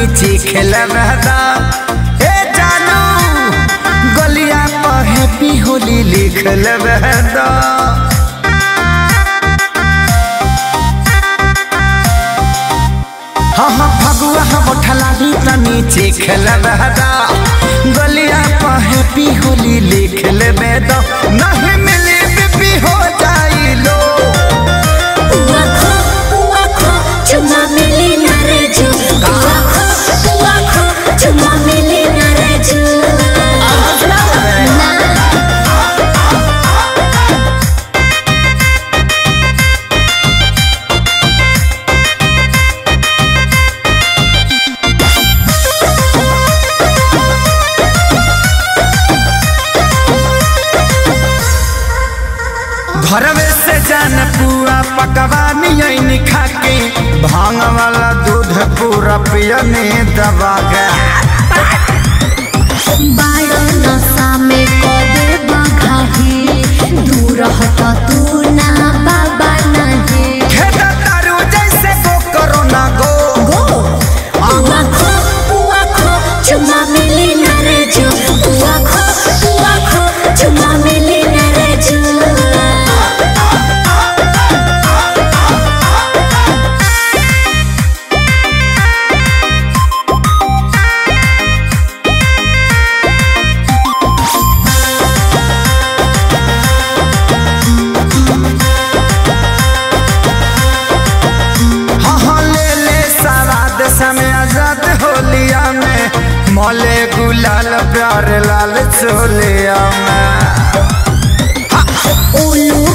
नीचे खेलबदा ए जानू गलिया पर हैप्पी होली लिख लेबदा हाँ हाँ फगुआ हम उठला दी त नीचे खेलबदा गलिया पर हैप्पी होली लिख लेबदा नहीं मिली बीपी हो जाई लो पुआ खो पुआ खो चुमा मिली ना रे जू पुआ खो पुआ खो चुमा मिली ना रे जू ना घरवे से जान पुआ पकवानी ऐन खाके भांग वाला दूध पूरा पियने दबा गया बाड़ो नशा में कदे बघाही दूर हट तू ना बाबा नहीं खेदा तारू जैसे गो करो ना गो गो पुआ खो पुआ खो चुमा मिली ना रे जू पुआ खो पुआ खो चुमा मिली ना रे जू हाँ हाँ ले ले सवाद समय आजाद होलिया में मोले गुलाल प्यार लाल चोलिया में उल्लू